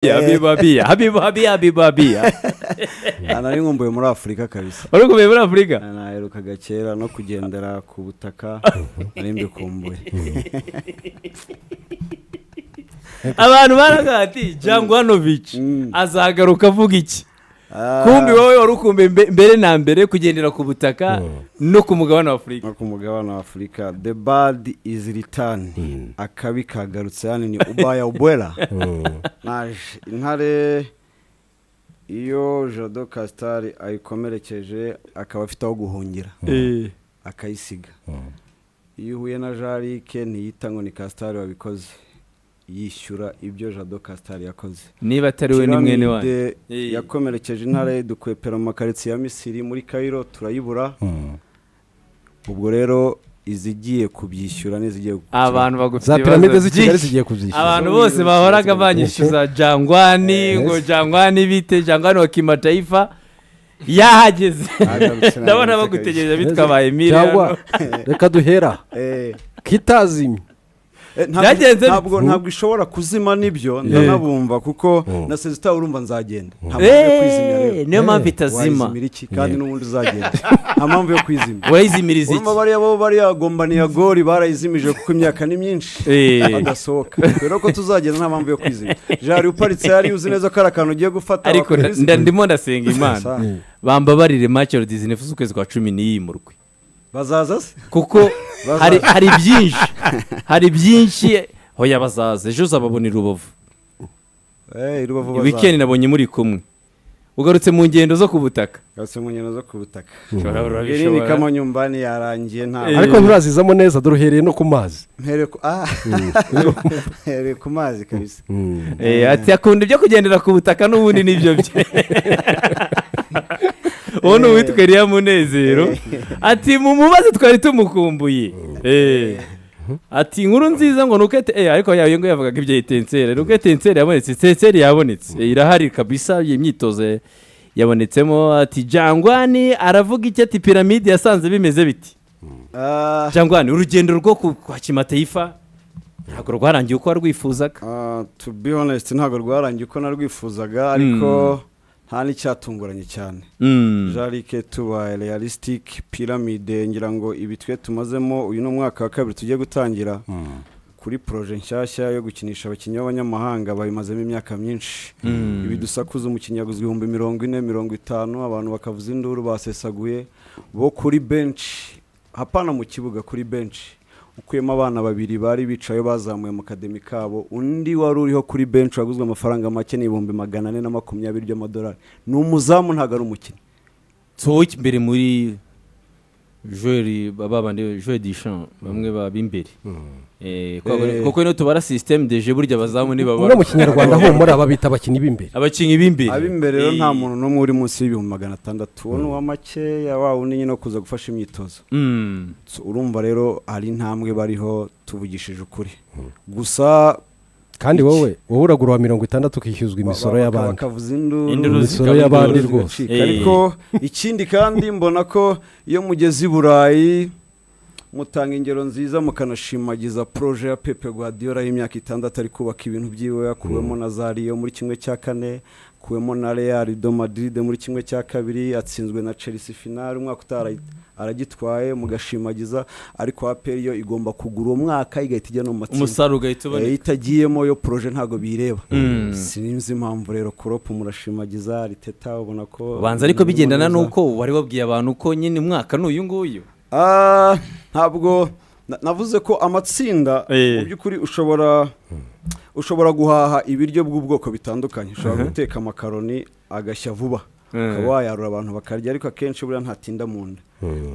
habibu habiya habibu habiya habibu habiya nari nkumbuye muri afurika kabisa wari ukomeye muri afurika naherukaga kera no kugendera ku butaka nari mbikumbuye abantu baravuga ati jangwanovic Mm. azagaruka avuga iki Ah, kumbi wowe wari ukumbuye mbe- mbere na mbere kugendera ku butaka no ku mugabane wa afurika no ku mugabane wa afurika the bad is return akabi kagarutse hano ni ubaya ubwera naje intare iyo jado kasitari ayikomerekeje akaba afite aho guhungira Eh, akayisiga iyo uhuye na jarike ntiyita ngo ni kasitari wabikoze yishyura ibyo jado kasitari yakoze niba atari we ni mwene wanyu Pyramide Eh. yakomerekeje intare dukwepera mu makaritsiye ya misiri muri kayiro turayibura ubwo rero izigiye kubyishyura n'izigiye gukira. abantu bagufite za piramide ibibazo z'i kigali byinshi. zigiye kuzishyura abantu bose bahoraga banyishyuza jangwani Yes. ngo jangwani bite jangwani wa kimataifa yahageze Agarutse na ndabona Amerika bagutegereje Neza. bitwa ba emile cyangwa reka duhera Eh, kitazimye eh, ntabwo- Byagenze bite? ntabwo ntabwo ishobora kuzima nibyo ndanabumva kuko na sezita urumva nzagenda nta mpamvu yo kwizimya Eh, rero niyo mpamvu itazima wayizimira iki kandi n'ubundi uzagenda nta mpamvu yo kwizimya urayizimiriza urumva iki bariya bo bariya gombaniya gori barayizimije kuko imyaka ni myinshi Eh. badasohoka rero ko tuzagenda nta mpamvu yo kwizimya jari uparitse hariya uzi neza ko ari akantu ugiye gufata ariko nda- wakizimya. nda- ndimo ndasenga imana Sa- bambabarire make dizinefu z'ukwezi kwa cumi n'iyimurwe bazaza se kuko hari hari byinshi hari byinshi hoya bazaza ejo uzababonera urubavu Eh, i rubavu bazaza wikendi nabonye muri kumwe ugarutse mu ngendo zo ku butaka Yose mu nkino zo ku butaka irini urabishobora kamanyumbani yarangiye nta Eh. ariko nturazizamo neza duruhereye no ku mazi mpereye ku ah mpereye ku mazi kabisa Eh, ati akunda ibyo kugendera ku butaka n'ubundi nibyo bye uwo ni uwitwa Eliya munezero ati mu mubazi twari tumukumbuye Eh. ati inkuru nziza ngo nuko ete- eh, ariko yawe ngo yavugaga ibya etenseri nuko etenseri yabonetse etenseri yabonetse Eh, irahari kabisa iyi myitozo ya- yabonetsemo ati jangwani aravuga iki ati piramide yasanze bimeze biti Ah, jangwani urugendo rwo ku- kwa kimataifa ntabwo rwarangiye uko warwifuzaga ah, to be honest ntabwo rwarangiye uko narwifuzaga ariko nta n'icyatunguranye cyane Mm. jarike tuba realistic piramide ngira ngo ibi twe tumazemo uyu ni umwaka wa kabiri tugiye gutangira kuri poroje nshyashya yo gukinisha abakinnyi b'abanyamahanga babimazemo imyaka myinshi ibi dusakuza umukinnyi yaguze ibihumbi mirongo ine mirongo itanu abantu bakavuza induru basesaguye bo kuri benshi hapana mu kibuga kuri benshi ukuyemo abana babiri bari bicaye bazamuye mu kademi kabo undi wari uriho kuri benshi waguzwe amafaranga make ni ibihumbi magana ane na makumyabiri by'amadolari ni umuzamu ntabwo ari umukinnyi sohowe imbere muri joweli babandi joweli dishan bamwe baba imbere Eh, kwa- Eh. kuko ino tubara sisiteme deje burya abazamu no mu nibabara kinyarwanda humura babita abakinnyi b'imbere abakinnyi b'imbere ab'imbere rero Eh, nta muntu n'umwe uri munsi y'ibihumbi magana atandatu uwo ni uwa makeya wa wundi nyine wo kuza gufasha imyitozo mm, So, urumva rero hari intambwe bariho tuvugishije ukuri gusa kandi wowe wowe uragura uwa mirongo itandatu ukishyuzwa imisoro ba- baka- y'abandi bakavuza induru Induru imisoro zikaba y'abandi induru rwose zigacika. Eh. ariko ikindi kandi mbona ko iyo mugeze i burayi mutanga ingero nziza mukanashimagiza poroje ya pepe guardiola y'imyaka itandatu ari kubaka ibintu byiwe akuwemo na zariyo muri kimwe cya kane akuwemo na real do madrid muri kimwe cya kabiri atsinzwe na chelsea finale umwaka utaha arayi- aragitwaye mugashimagiza ariko aperi yo igomba kugura uwo mwaka igahita ijya no mu matsinda umusaruro ugahita iyo uboneka itagiyemo yo poroje ntabwo bireba Mm. sinzi impamvu rero kuropu murashimagiza riteta ubona ko ubanza ariko bigendana n'uko wari wabwiye abantu ko nyine umwaka ni uyu nguyu Ah, ntabwo na- navuze ko amatsinda Eh. mu by'ukuri ushobora ushobora guhaha ibiryo bw'ubwoko bitandukanye ushobora guteka amakaroni agashya vuba Eh. ukaba wayarura abantu bakarya ariko akenshi buriya ntatinda mu nda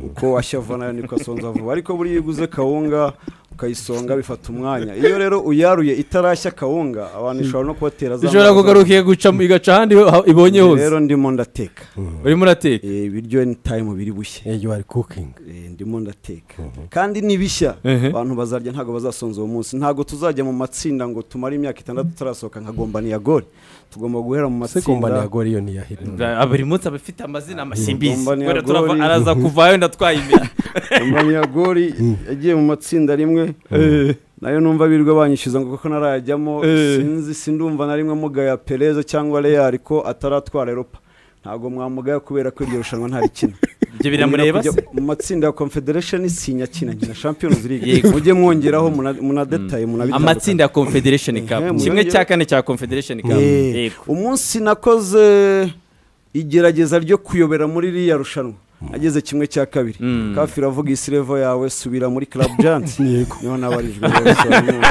uko washya vuba nayo niko asonza vuba ariko buriya iyo uguze kawunga ukayisonga bifata umwanya iyo rero uyaruye itarashya kawunga abantu ishobora no kubatera za ishobora ndwara zo- kugaruka igaca igaca ahandi ho- ibonye hose rero ndimo ndateka urimo urateka Eh, ibiryo ni time biri bushye Eh, you are cooking Eh, ndimo ndateka kandi ni bishya Ehe. abantu bazarya ntabwo bazasonza uwo munsi ntabwo tuzajya mu matsinda ngo tumare imyaka itandatu tutarasohoka nka gombaniya gori tugomba guhera mu se kumbani matsinda yagora iyo niyahira Ah, buri munsi aba afite amazina amasimbizi Gombaniya Wenda turava- goli. araza kuvayo ndatwaye imbere gombaniya gori yagiye mu matsinda rimwe nayo numva birirwa banyishyuza ngo kuko narajyamo Eh. sinzi sindumva na rimwe mugaya pereza cyangwa real ko ataratwara eropa ntabwo mwamugaya kubera ko iryo rushanwa ntarikina ibyo biramureba se mu matsinda ya confederation isinya kina nkina champions league mujye mwongeraho muna- munadetaye munabitandukanye amatsinda ya confederation cup Eh, mu kimwe buryo- cya kane cya confederation cup Eh, yego umunsi nakoze igerageza ryo kuyobera muri ririya rushanwa ageze kimwe cya kabiri Mm. kafi iravuga isi revo yawe subira muri club jansi niho nabarijwe rero, so, no.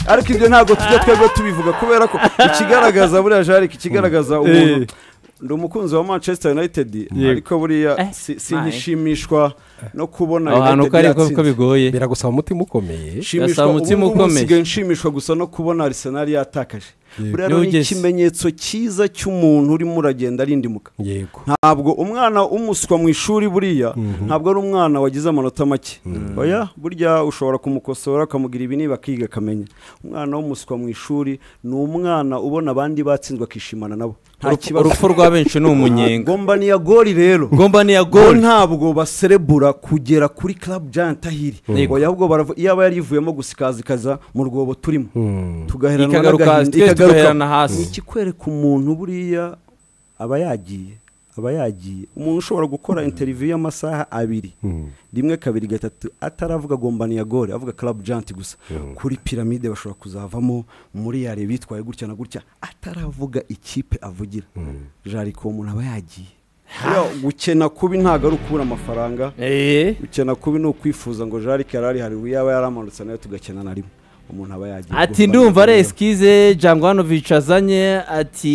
ariko ibyo ntabwo tujya twebwe tubivuga kubera ko ikigaragaza buriya jarike ikigaragaza umuntu ndi umukunzi wa manchester united Yego. ariko buriya Eh, si- my. sinkishimishwa no kubona aho hantu United uko ari ko ko yatsinze bigoye biragusaba umutima ukomeye nshimishwa Gasabo, umutima ubu ngubu ukomeye. nsigaye nshimishwa gusa no kubona arisenali yatakaje Yego. buriya rero ni Yogeze. ikimenyetso cyiza cy'umuntu urimo uragenda arindimuka yego ntabwo umwana umuswa mu ishuri buriya ntabwo ari umwana wagize amanota make oya burya ushobora kumukosora ukamugira ibi niba akiga akamenya umwana w'umuswa mu ishuri ni umwana ubona abandi batsinzwe akishimana nabo nta Urupfu- kibazo urupfu rwa benshi ni umunyenga gomba ni iya gori rero gomba niya bo gol ntabwo baserebura kugera kuri club giant ahiri Yego. oya ahubwo barava- iyaba yari yivuyemo gusikazikaza mu rwobo turimo tugaherana Ikagaruka- n'agahinda, twese ikagaruka. tugaherana hasi. Ni ikikwereka umuntu buriya aba yagiye aba yagiye umuntu ushobora gukora interiviyu y'amasaha abiri rimwe kabiri gatatu ataravuga gombani ya gore avuga club giant gusa kuri piramide bashobora kuzavamo muri yare bitwaye gutya na gutya ataravuga ikipe avugira jariko uwo muntu aba yagiye Iyo gukena kubi ntabwo ari ukubura amafaranga eh gukena kubi ni ukwifuza ngo jarike yarari hari yaba yaramanutse nayo tugakena na rimwe umuntu aba yagiye ati ndumva ari esikize jangwanovic azanye ati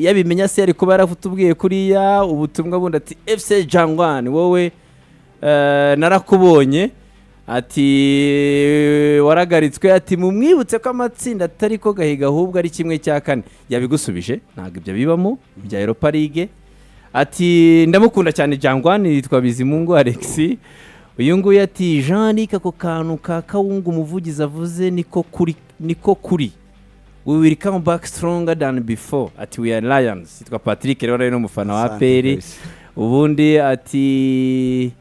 yabimenya se yari kuba yaratubwiye kuriya ubutumwa bundi ati efuse jangwan wowe eh, narakubonye ati waragaritswe ati mumwibutse ko amatsinda atari ko gahiga ahubwo ari kimwe cya kane yabigusubije ntabwo ibyo bibamo bya europa league ati ndamukunda cyane jangwani yitwa bizimungu alexi uyu nguyu ati jeanric ako kantu ka kawungu umuvugizi avuze niko kuri niko kuri we will come back stronger than before ati we are lions yitwa patrick rero ari n'umufana wa aperi ubundi ati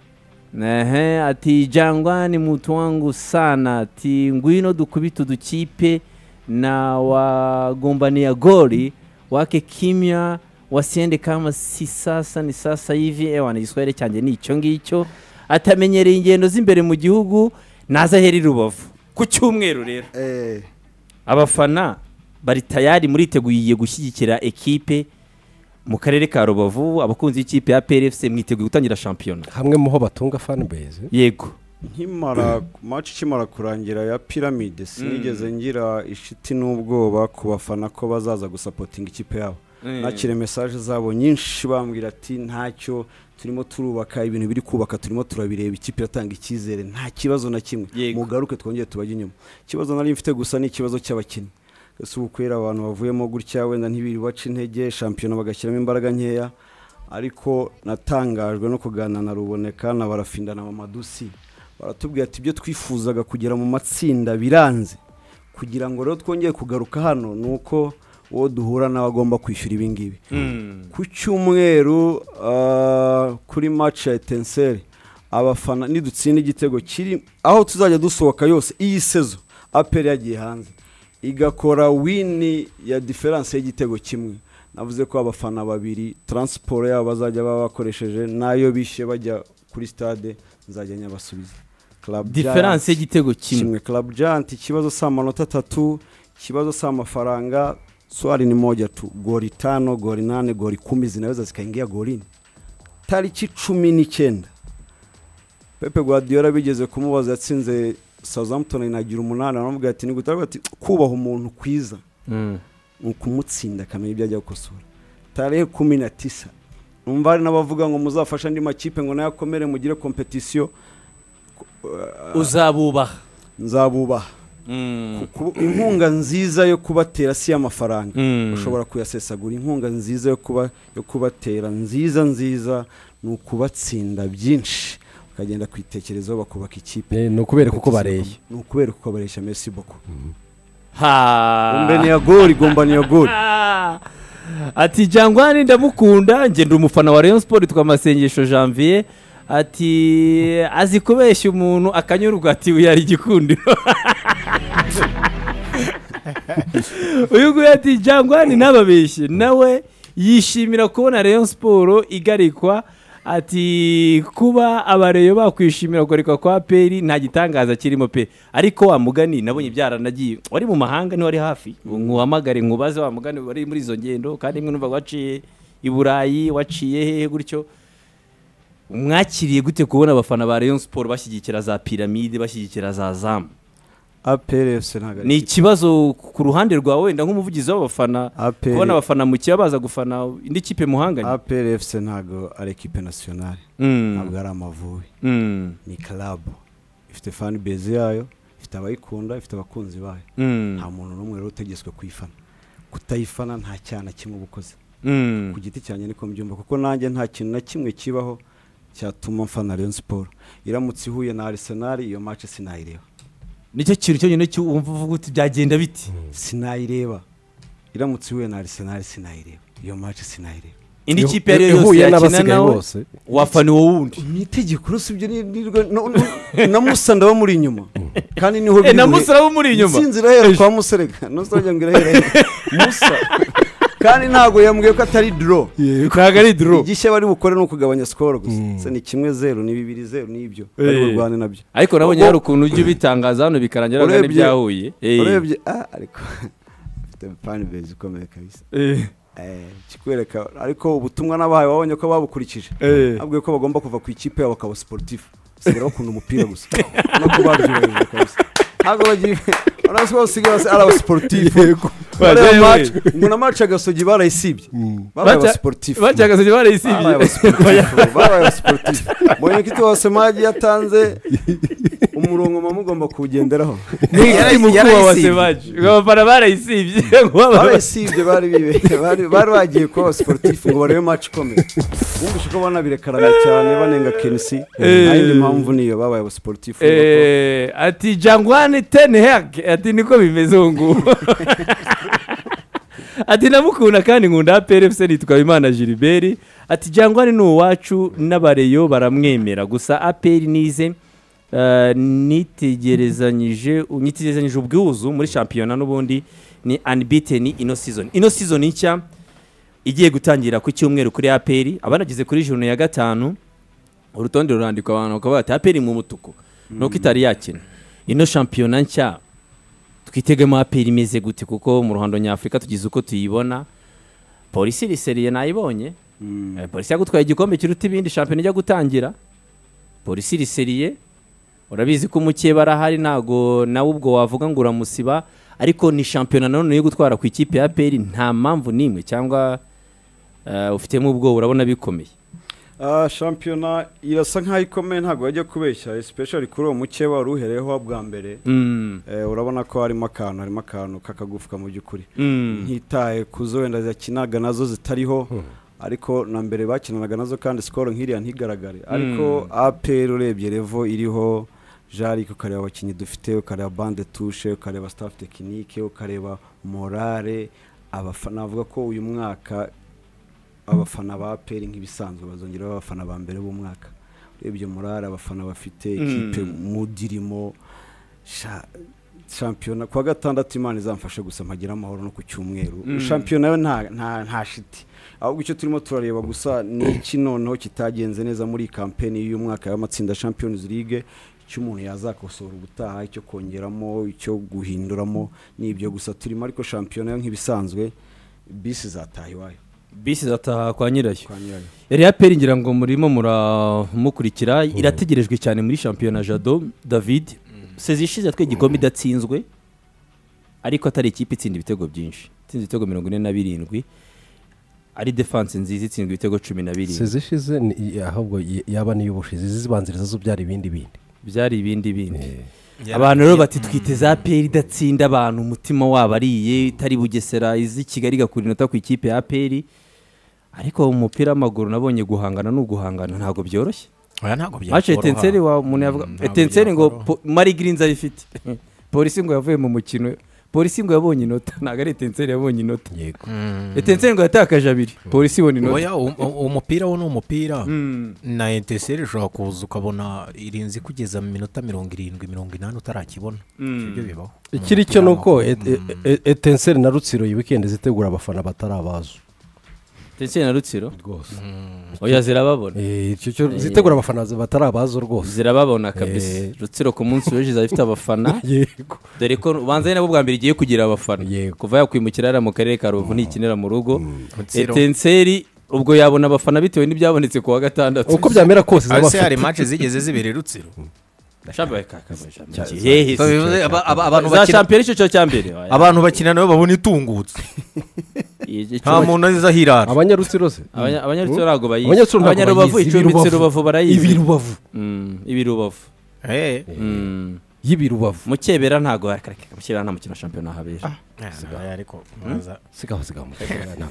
ehe ati jangwani mutu wangu sana ati ngwino dukubite udukipe na wagombania goli wake kimya wasiende kama si sasa ni sasa hivi ewana igiswahili cyanjye ni icyo ngicyo atamenyereye ingendo z'imbere mu gihugu naza heri rubavu ku cyumweru rero Eh, abafana bari tayari muriteguye gushyigikira ekipe mu karere ka rubavu abakunzi b'ikipe ya prfc mwiteguye gutangira shampiyona hamwe muho batunga fanbase yego nkimara match ikimara kurangira ya piramide sinigeze ngira ishiti n'ubwoba ku bafana ko bazaza gusapotinga ikipe yabo nakire mesaje zabo nyinshi bambwira ati ntacyo turimo turubaka ibintu biri kubaka turimo turabireba ikipe iratanga icyizere nta kibazo na kimwe Yego. mugaruke twongere tubajye inyuma ikibazo nari mfite gusa ni ikibazo cy'abakinnyi ese ubu kubera abantu bavuyemo gutya wenda ntibiri baca intege shampiyona bagashyiramo imbaraga nkeya ariko natangajwe no kuganira na ruboneka na barafinda na mamadusi baratubwira ati ibyo twifuzaga kugera mu matsinda biranze kugira ngo rero twongere kugaruka hano ni uko uwo duhura nawe agomba kwishyura ibi ngibi ku cyumweru ah, kuri match ya etenseri abafana nidutsinda igitego kiri aho tuzajya dusohoka yose iyi sezo aperi yagiye hanze igakora wini ya diferanse y'igitego kimwe navuze ko abafana babiri taransiporo yabo bazajya baba bakoresheje n'ayo bishe bajya kuri stade nzajya nyabasubiza Club Giants diferanse y'igitego kimwe kimwe club giant ikibazo si amanota atatu ikibazo si amafaranga swari ni moja tu goli tano goli nane goli kumi zinaweza zikaingia golini tariki cumi n'icyenda pepe guardiola bigeze kumubaza yatsinze southampton inagira umunani aramubwira ati nigute aravuga ati kubaha umuntu kwiza Mm. ni ukumutsinda akamenya ibyo ajya gukosora tarehe kumi na tisa numva hari n'abavuga ngo muzafashe andi makipe ngo nayo akomere mugire kompetisiyo uzabubaha nzabubaha Ku- ku- inkunga nziza yo kubatera si amafaranga Mm. ushobora kuyasesagura inkunga nziza yo kuba yo kubatera nziza nziza ni ukubatsinda byinshi ukagenda kwitekerezaho bakubaka ikipe ni ukubereka uko bareye ni ukubera uko bareshya mesi boko ha gombaniya gori gombaniya gori Ah. ati jangwani ndamukunda ngenda umufana wa rayon sport twa masengesho janvier ati azi kubeshya umuntu akanyurwa ati uyu ari igikundiro uyu nguyu ati jangwani ntababeshye nawe yishimira kubona rayon siporo igarikwa ati kuba abareyo bakwishimira kugarikwa kwa peri nta gitangaza kirimo pe ariko wa mugani nabonye byaranagiye wari mu mahanga niwari hafi nkuhamagare nkubaze wa mugani wari muri izo ngendo kandi imwe numva waciye i burayi waciye hehe gutyo mwakiriye gute kubona abafana ba rayon siporo bashyigikira za piramide bashyigikira za zamu aperefuse ntabwo ni ikibazo ku ruhande rwawe wenda nk'umuvugizi w'abafana APR. kubona abafana mu kiba baza gufana indi kipe muhanganye aperefuse ntabwo ari ekipe nasiyonari Mm, ntabwo ari amavubi mm, ni karabu ifite fani bezi yayo ifite abayikunda ifite abakunzi bayo mm, nta muntu n'umwe rero utegetswe kuyifana kutayifana nta cyaha na kimwe uba ukoze mm, ku giti cyanjye niko mbyumva kuko nanjye nta kintu na kimwe kibaho cyatuma mfana Rayon siporo iramutse ihuye na Arsenal iyo match sinayireba nicyo kintu cyonyine cyumva uvuga uti byagenda biti sinayireba iramutse ihuye na Arsenal sinayireba iyo match sinayireba indi Ihu- kipe iyo ari yo yose ihuye yakina n'abasigaye nawe bose. wafana uwo wundi ni itegeko rero sibyo ni- ni- no- no- na musa ndaba muri inyuma kandi niho Eh, na biri. Musa uraba umuri inyuma? Intsinzi irahera kwa muserega nusajya ngo irahera he? musa kandi ntabwo yambwiye ko atari duro ntabwo ari duro igishya bari bukore ni ukugabanya sikoro gusa Se ni kimwe zeru ni bibiri zeru ni ibyo bari Eh. burwane nabyo ariko nabonye Ubwo- hari ukuntu ujya ubitangaza hano bikarangira Urebye- bagana ibyahuye Eh, urebye ah ariko afite fani bezi ikomeye kabisa eh, Eh, kikwereka ariko ubutumwa nabahaye wabonye ko babukurikije Eh. abwiye ko bagomba kuva ku ikipe yabo bakaba sportif usigaye bakunda umupira gusa no kubabyubahiriza kabisa ntabwo bagiye urabona ko basigaye basi ari abasportif Baje- ngo na match agasogi barayisibye babaye Baca- abasportif bacagaze babaye barayisibye abasportif babaye abasportif mbonye ko ituwa semagi yatanze umurongo muba mugomba kuwugenderaho ni mukuru wa yarayisibye. wasebaje abafana barayisibye ngo baba- barayisibye bari bibe bari bari bagiye kuba abasportif ngo barebe match ikomeye bumvise ko banabirekarana cyane banenga kenisi Eh. nta yindi mpamvu niyo babaye abasportif Eh, ati jangwani teni heke ati niko bimeze ubu ngubu ati namukunda kandi nkunda aperefuse nitwa imana gilbert ati jangwani ni uwacu n'abareyo baramwemera gusa aperi nize eh, nitegerezanyije nitegerezanyije ubwuzu muri shampiyona n'ubundi ni unbeaten ino season ino season nshya igiye gutangira ku cyumweru kuri aperi abanageze kuri juru ya gatanu urutonde rurandikwa abantu bakaba bati aperi mu mutuku nuko itari yakina ino shampiyona nshya twitegemo aperi imeze gute kuko mu ruhando nyafurika tugize uko tuyibona polisi riseriye nayibonye Eh, polisi yagutwaye igikombe kiruta ibindi shampiyona ijya gutangira polisi riseriye urabizi ko umukeba arahari ntago nawe ubwo wavuga ngo uramusiba ariko ni shampiyona nanone yo gutwara ku ikipe ya aperi nta mpamvu n'imwe cyangwa eh, ufitemo ubwoba urabona bikomeye Ah, shampiyona irasa nkaho ikomeye ntabwo bajya kubeshya especially kuri uwo mukeba wari uhereyeho bwa mbere Mm, Eh, urabona ko harimo akantu harimo akantu k'akagufwa mu by'ukuri mm. ntitaye ku zo wenda zakinaga nazo zitariho ariko na mbere bakinanaga nazo kandi sikoro nk'iriya ntigaragare ariko apr urebye revo iriho jarike ukareba abakinnyi dufite ukareba bande tushe ukareba staff tekinike ukareba morale abafana navuga ko uyu mwaka abafana ba apr nk'ibisanzwe bazongera baba abafana ba mbere b'umwaka urebye morale abafana bafite ikipe mudirimo sha shampiyona kuwa gatandatu imana izamfashe gusa mpagira amahoro no ku cyumweru shampiyona yo nta nta nta shiti ahubwo icyo turimo turareba gusa ni iki noneho kitagenze neza muri kampeni y'uyu mwaka y'amatsinda Champions League icyo umuntu yazakosora ubutaha icyo kongeramo icyo guhinduramo ni ibyo gusa turimo ariko shampiyona yo nk'ibisanzwe bisi zataha iwayo bisi zataha kwa nyirayo kwa nyirayo reya peri ngira ngo murimo muramukurikira irategerejwe cyane muri shampiyona jado david sezi ishize yatwaye igikombe idatsinzwe ariko atari ikipe itsinda ibitego byinshi itsinze ibitego mirongo ine na birindwi ari defanse nziza itsinzwe ibitego cumi na birindwi seze ishize ni- i- ahubwo i- yaba n'iy'ubushize izibanziriza zo byara ibindi bindi byari ibindi bindi Yeah. abantu rero bati twiteze peri idatsinda abantu umutima wabo ariye itari bugesera izi kigali igakura inota ku ikipe ya peri ariko mu mupira w'amaguru nabonye guhangana ni uguhangana ntabwo byoroshye oya ntabwo byakoroha mace etenseri wa umuntu yavuga Mm, ntabwo etenseri ngo byakoroha. po- mari girinzi ayifite polisi ngo yavuye mu mukino polisi ngo yabonye inota ntabwo ari etenseri yabonye inota yego etenseri ngo yatakaje abiri polisi ibona inota oya u- u- umupira wo ni umupira Mm. na eteseri ushobora kuza ukabona irinzi kugeza mu minota mirongo irindwi mirongo inani utarakibona ibyo bibaho ikiri cyo ni uko etenseri na rutsiro iyi wikendi zitegura abafana batari abazo etenseri na rutsiro rwose oya zirababona icyo cyo zitegura abafana batari abazo rwose zirababona kabisa Eh. rutsiro ku munsi w'ejo izaba ifite abafana yego dore ko ubanza ari nabo bwa mbere igiye kugira abafana Yego. kuva yakwimukira hariya mu karere ka rubavu ntikinira mu rugo Rutsiro. etenseri ubwo yabona abafana bitewe n'ibyabonetse ku wa gatandatu uko byamera kose zaba Ariko se hari afite mace zigeze zibera i rutsiro Shampiyona yehe So, bivuze aba- aba- abantu za bakina- shampiyona icyo cyo cya mbere abantu bakina nabo babona itungutse Igicuba- nta muntu azize ahirara abanyarutsiro se Abanya- abanyarutsiro ntabwo bayizi Abanyarutsiro ntabwo abanyarubavu bayizi, icumbitse ibirubavu. rubavu barayizi ibirubavu Mm, ibirubavu Eh, Mm. y'ibirubavu mukebera ntabwo akareka mukebera nta mukino wa shampiyona habera eh, ariko mwaza- sigaho sigaho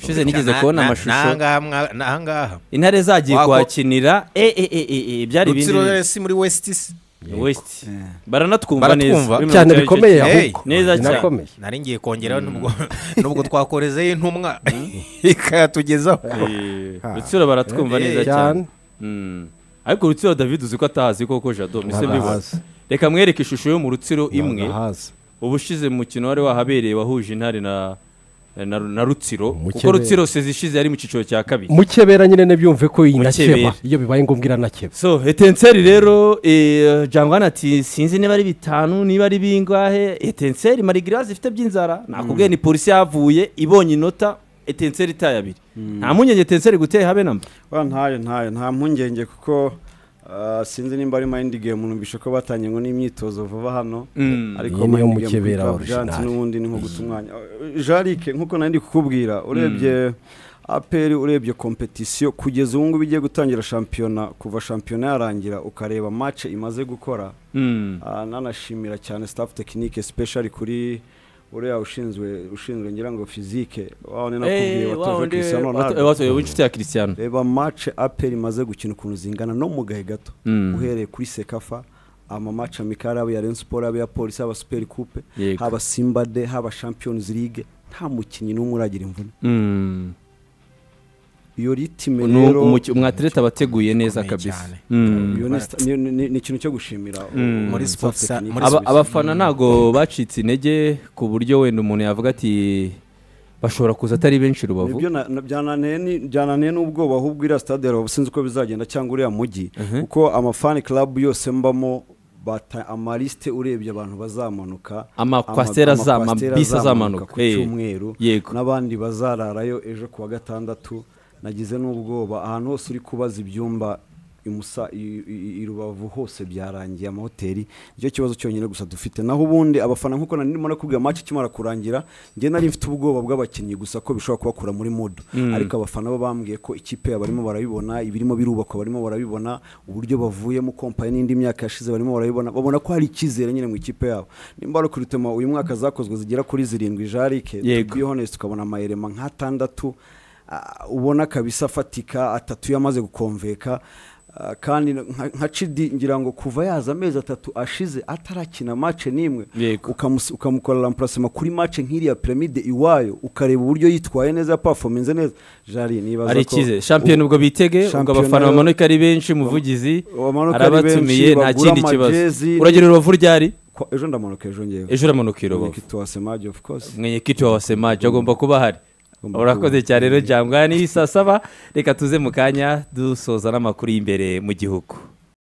ushize nigeze kubona Na- na- amashusho n'ahangaha mwa- n'ahangaha intare zagiye Wako- kuhakinira e e e e e byari rutsiro ibindi si muri wesiti se west baranatwumva Baratwumva. neza Bimwe cyane mu bice bikomeye bice. Hey, ahubwo neza cyane. binakomeye nari ngiye kongeraho nubwo nubwo twakorezeho intumwa ikayatugezaho Eh, rutsiro baratwumva neza cyane cyane Mm. ariko rutsiro david uzi ko atahazi koko jado mise mbibona ntabahazi reka mwereke ishusho yo mu rutsiro imwe ntabahazi ubushize mu mukino wari wahabereye wahuje intare na na, na rutsiro kuko Mukebera. rutsiro sezishize yari mu cyiciro cya kabiri mukebera nyine ntibyumve ko Mukebera. inakeba iyo bibaye ngombwa iranakeba so etenseri rero eh, jangwana ati sinzi niba ari bitanu niba ari bingahe etenseri marigirazi ifite by'inzara nakubwiye ni polisi yavuye ibonye inota etenseri itaye abiri nta mpungenge etenseri guteye habe namba wa ntayo ntayo nta mpungenge kuko ah, sinzi nimba ari mayindi gemu numvishe ko batangiye ngo n'imyitozo vuba hano Mm. Iyi niyo Mind Game mukebera kuri Club original. Giants n'ubundi ni nko guta umwanya jarike nk'uko nari ndi kukubwira urebye aperi urebye kompetisiyo kugeza ubu ngubu igiye gutangira shampiyona kuva shampiyona yarangira ukareba mace imaze gukora Mm. Ah, nanashimira cyane staff tekinike special kuri uriya ushinzwe ushinzwe ngira ngo fizike wawe ni nakubwiye Eh, wa watoje wundi- Cristiano wato- Ronaldo wato- w'inshuti ya Cristiano reba mace aperi imaze gukina ukuntu zingana no mu gahe gato Mm. uhereye kuri sekafa amamace amikari aba iya Rayon Sport aba iya polisi aba superi kupe Yego. haba simba de haba champions league nta mukinnyi n'umwe uragira imvune Mm. iyo ritime ni rero umuki- umwatirete aba ateguye neza Ukomeye kabisa cyane. Mm. iyo ni sta- ni- ni ni ikintu cyo gushimira Mm. Muri Muri staff sports- technique. muri Aba- abafana ntago bacitse intege ku buryo wenda umuntu yavuga ati bashobora kuza atari benshi rubavu nibyo na- na- byananiye ni- byananiye n'ubwoba ahubwo iriya stade ya rubavu sinzi uko bizagenda cyangwa uriya mujyi kuko amafani club yose mbamo bata amarisite urebye abantu bazamanuka Amakwasiteri Ama- azama- amakwasiteri bisi azamanuka. ku Eh, cyumweru yego. n'abandi bazararayo ejo ku wa gatandatu nagize n'ubwoba ahantu hose uri kubaza ibyumba i Musa- i- i- i rubavu hose byarangiye amahoteli nicyo kibazo cyonyine gusa dufite naho ubundi abafana nk'uko nari ndimo nakubwira maci ikimara kurangira njye nari mfite ubwoba bw'abakinnyi gusa ko bishobora kubakura muri modo ariko abafana bo bambwiye ko ikipe barimo barabibona ibirimo birubakwa barimo barabibona uburyo bavuyemo kompaye n'indi myaka yashize barimo barabibona babona ko hari icyizere nyine mu ikipe yabo nimba ari ukuritema uyu mwaka zakozwe zigera kuri zirindwi jarike Yego. to be honest ukabona amayirema nk'atandatu ah, ubona kabisa afatika atatu yamaze gukomveka ah, kandi nka nka cidi ngira ngo kuva yaza amezi atatu ashize atarakina mace n'imwe Yego. ukamus- ukamukorera amparasema kuri mace nk'iriya piramide iwayo ukareba uburyo yitwaye neza yapafominze neza jari nibaza ari ko ikize shampiyona ubwo bitege ubwo Shampiyona abafana yo- bamanuka ari benshi umuvugizi bamanuka ari arabatumiye benshi, nta bagura kindi kibazo amajezi, uragera rubavu ryari Kwa- ejo ndamanuka ejo ngewe ejo uramanuka i rubavu tuwasemaje of course mwenyekiti wa wasemaji agomba kuba ahari Agomba urakoze kuba. cyane rero jangwa ni saa saba reka tuze mu kanya dusoza n'amakuru y'imbere mu gihugu